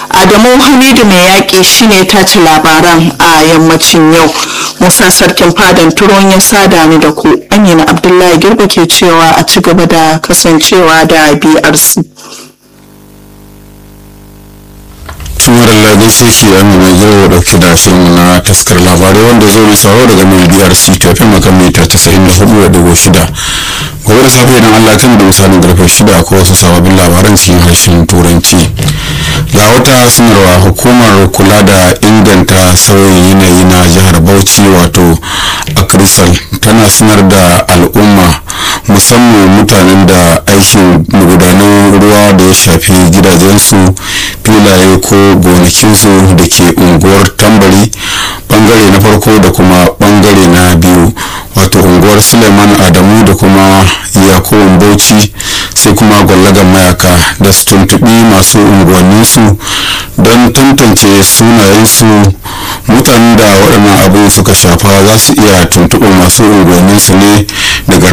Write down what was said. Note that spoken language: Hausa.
adamu hamidu mai yaƙi shine tace labaran a yammacin yau musa sarkin fadan turon ya sada ni da ku amina abdullahi girba ke cewa a ci gaba da kasancewa da brc tumar ladin sai ke amina yau dauke da shirin na taskar labarai wanda zo mai sauro daga mai brc tafi makan mita 94.6 gobe da safe idan allah kan da misalin karfe shida ko wasu sababbin labaran cikin harshen turanci ga wata sanarwa hukumar kula da inganta sauyin yanayi na jihar bauchi wato akrisal tana sanar da al'umma musamman mutanen da aikin magudanan ruwa da ya shafi gidajensu filaye ko gonakinsu da ke unguwar tambari bangare na farko da kuma bangare na biyu wato unguwar suleiman adamu da kuma yakubun bauchi sai kuma gwallagan mayaka da su tuntuɓi masu unguwanninsu don tantance sunayensu mutanen da waɗannan abin suka shafa za su iya tuntuɓar masu unguwanninsu ne daga